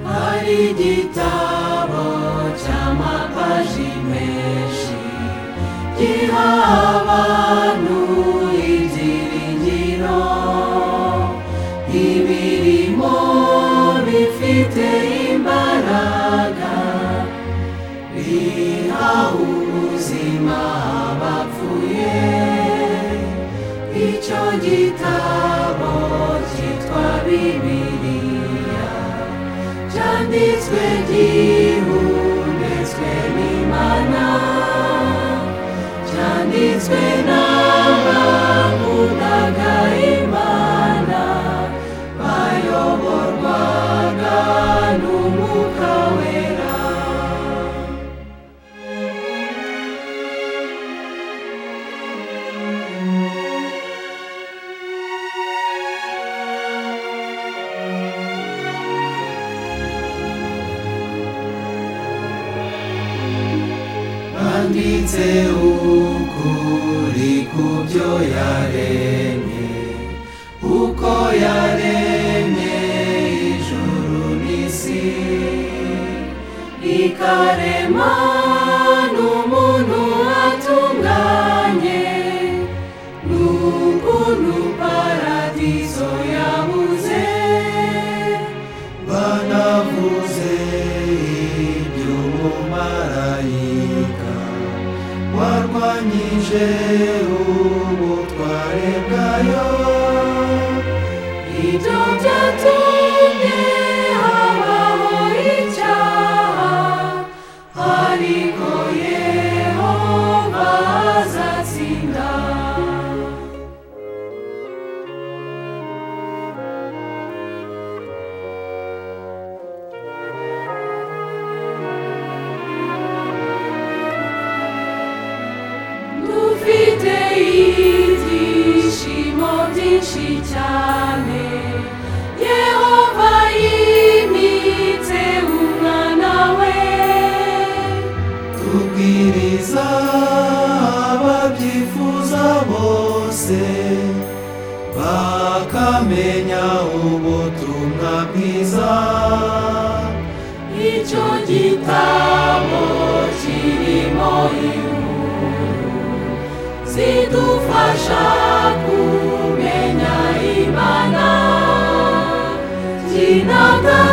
Hari igitabo cy'amapaji menshi giha abantu ibyiringiro ibirimo bifite imbaraga biha ubuzima abapfuye icyo gitabo cyitwa bibiliya cyanditswe gihumetswe n'imana cyanditswe n'abakundaga imana bayoborwaga n'umwuka wera banditse ukuri ku byo yaremye uko yaremye ijuru n'isi ikarema n'umuntu atunganye n'ukuntu paradiso yabuze banavuze iby'umumarayika warwanyije ubutware bwayo ibyo byatumye habaho icyaha ariko yehova azatsinda dufite ibyishimo byinshi cyane yehova yimitse umwana we tubwiriza ababyifuza bose bakamenya ubutumwa bwiza icyo gitabo kirimo inkuru zidufasha kumenya imana kinatanga